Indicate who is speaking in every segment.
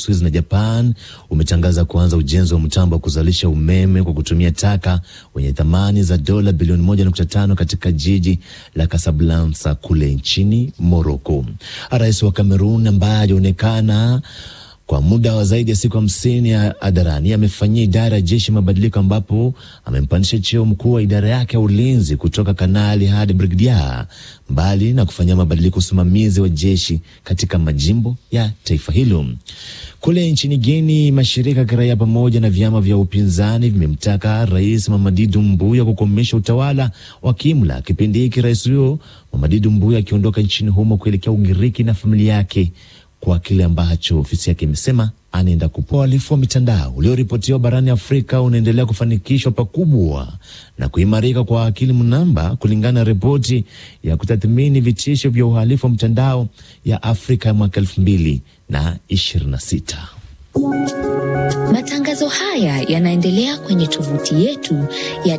Speaker 1: Uswizi na Japan umetangaza kuanza ujenzi wa mtambo wa kuzalisha umeme kwa kutumia taka wenye thamani za dola bilioni 1.5 katika jiji la Casablanca kule nchini Morocco. Rais wa Kamerun ambaye alionekana kwa muda wa zaidi ya siku hamsini hadharani amefanyia idara ya jeshi mabadiliko ambapo amempandisha cheo mkuu wa idara yake ya ulinzi kutoka kanali hadi brigedia, mbali na kufanyia mabadiliko usimamizi wa jeshi katika majimbo ya taifa hilo. Kule nchini Guini, mashirika ya kiraia pamoja na vyama vya upinzani vimemtaka Rais Mamadi Doumbouya kukomesha utawala wa kiimla kipindi hiki rais huyo Mamadi Doumbouya akiondoka nchini humo kuelekea Ugiriki na familia yake kwa kile ambacho ofisi yake imesema anaenda kupoa. Uhalifu wa mitandao ulioripotiwa barani Afrika unaendelea kufanikishwa pakubwa na kuimarika kwa akili mnamba, kulingana na ripoti ya kutathmini vitisho vya uhalifu wa mtandao ya Afrika ya mwaka elfu mbili na ishirini na sita.
Speaker 2: Matangazo haya yanaendelea kwenye tovuti yetu ya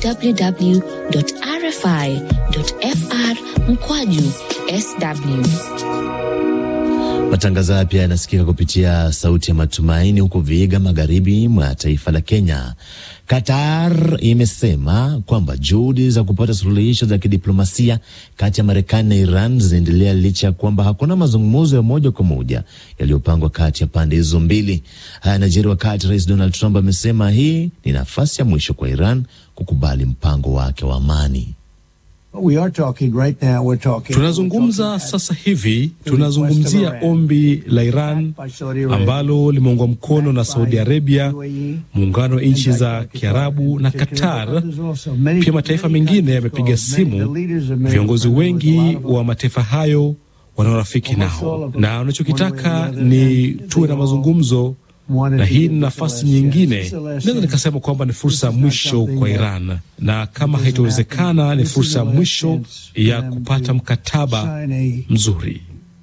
Speaker 2: www.rfi.fr mkwaju sw
Speaker 1: Matangazo haya pia yanasikika kupitia Sauti ya Matumaini huko Vihiga, magharibi mwa taifa la Kenya. Qatar imesema kwamba juhudi za kupata suluhisho za kidiplomasia kati ya Marekani na Iran zinaendelea licha ya kwamba hakuna mazungumzo ya moja kwa moja yaliyopangwa kati ya pande hizo mbili. Haya yanajiri wakati Rais Donald Trump amesema hii ni nafasi ya mwisho kwa Iran kukubali mpango wake wa amani.
Speaker 3: Right now, tunazungumza sasa hivi, tunazungumzia ombi la Iran ambalo limeungwa mkono na Saudi Arabia, muungano wa nchi za Kiarabu na Qatar. Pia mataifa mengine yamepiga simu. Viongozi wengi wa mataifa hayo wanaorafiki nao, na wanachokitaka ni tuwe na mazungumzo na hii ni nafasi nyingine, naweza nikasema kwamba ni fursa ya mwisho kwa Iran, na kama haitowezekana, ni fursa ya mwisho ya kupata mkataba mzuri.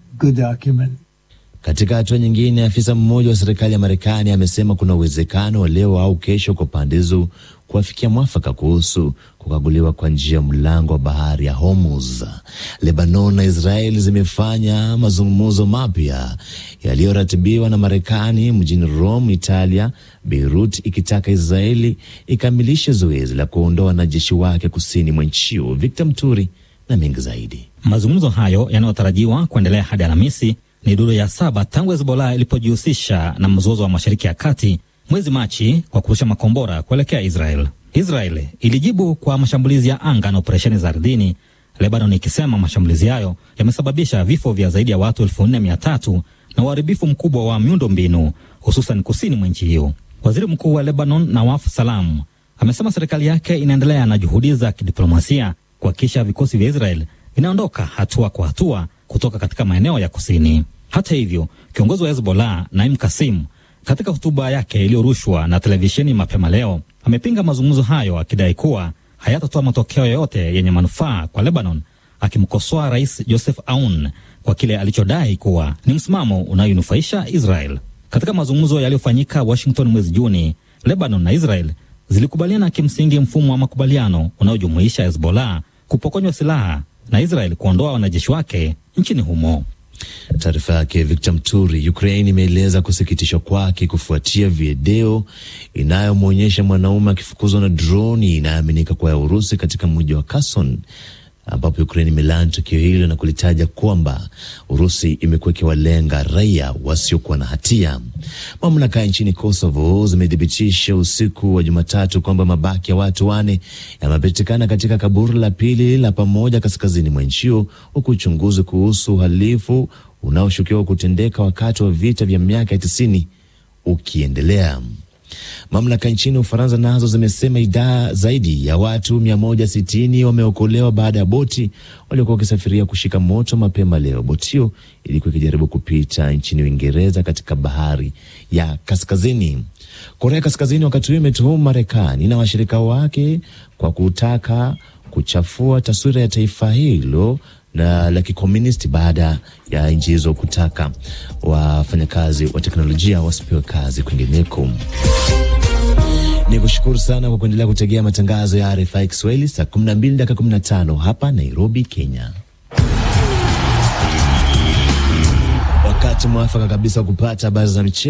Speaker 1: Katika hatua nyingine, afisa mmoja wa serikali ya Marekani amesema kuna uwezekano wa leo au kesho kwa pande hizo kuafikia mwafaka kuhusu kukaguliwa kwa njia ya mlango wa bahari ya Hormuz. Lebanon na Israel zimefanya mazungumzo mapya yaliyoratibiwa na Marekani mjini Rome, Italia, Beirut, ikitaka Israeli ikamilishe zoezi la kuondoa wanajeshi wake kusini mwa nchi hiyo. Victor Mturi na mengi zaidi.
Speaker 4: Mazungumzo hayo yanayotarajiwa kuendelea hadi Alhamisi ni duru ya saba tangu Hezbollah ilipojihusisha na mzozo wa Mashariki ya Kati mwezi Machi kwa kurusha makombora kuelekea Israel. Israel ilijibu kwa mashambulizi ya anga na operesheni za ardhini, Lebanon ikisema mashambulizi hayo yamesababisha vifo vya zaidi ya watu elfu nne mia tatu na uharibifu mkubwa wa miundo mbinu hususan kusini mwa nchi hiyo. Waziri mkuu wa Lebanon Nawaf Salam amesema serikali yake inaendelea na juhudi za kidiplomasia kuhakikisha vikosi vya Israel vinaondoka hatua kwa hatua kutoka katika maeneo ya kusini. Hata hivyo, kiongozi wa Hezbollah Naim Kasim katika hotuba yake iliyorushwa na televisheni mapema leo amepinga mazungumzo hayo akidai kuwa hayatatoa matokeo yoyote yenye manufaa kwa Lebanon, akimkosoa Rais Joseph Aoun kwa kile alichodai kuwa ni msimamo unayonufaisha Israel. Katika mazungumzo yaliyofanyika Washington mwezi Juni, Lebanon na Israel zilikubaliana kimsingi mfumo wa makubaliano unaojumuisha Hezbollah kupokonywa silaha na Israel kuondoa wanajeshi wake nchini humo.
Speaker 1: Taarifa yake Victor Mturi. Ukraine imeeleza kusikitishwa kwake kufuatia video inayomwonyesha mwanaume akifukuzwa na droni inayoaminika kuwa ya Urusi katika mji wa Kherson, ambapo Ukraine imelaani tukio hilo na kulitaja kwamba Urusi imekuwa ikiwalenga raia wasiokuwa na hatia. Mamlaka nchini Kosovo zimethibitisha usiku wa Jumatatu kwamba mabaki ya watu wane yamepatikana katika kaburi la pili la pamoja kaskazini mwa nchi hiyo, huku uchunguzi kuhusu uhalifu unaoshukiwa kutendeka wakati wa vita vya miaka ya tisini ukiendelea. Mamlaka nchini Ufaransa nazo zimesema idhaa zaidi ya watu 160 wameokolewa baada ya boti waliokuwa wakisafiria kushika moto mapema leo. Boti hiyo ilikuwa ikijaribu kupita nchini Uingereza katika bahari ya Kaskazini. Korea Kaskazini wakati huu imetuhumu Marekani na washirika wake kwa kutaka kuchafua taswira ya taifa hilo na la kikomunisti baada ya nchi hizo kutaka wafanyakazi wa teknolojia wasipewe kazi kwingineko. Ni kushukuru sana kwa kuendelea kutegea matangazo ya RFI Kiswahili saa 12 dakika 15 hapa Nairobi, Kenya. Wakati mwafaka kabisa wa kupata habari za michezo.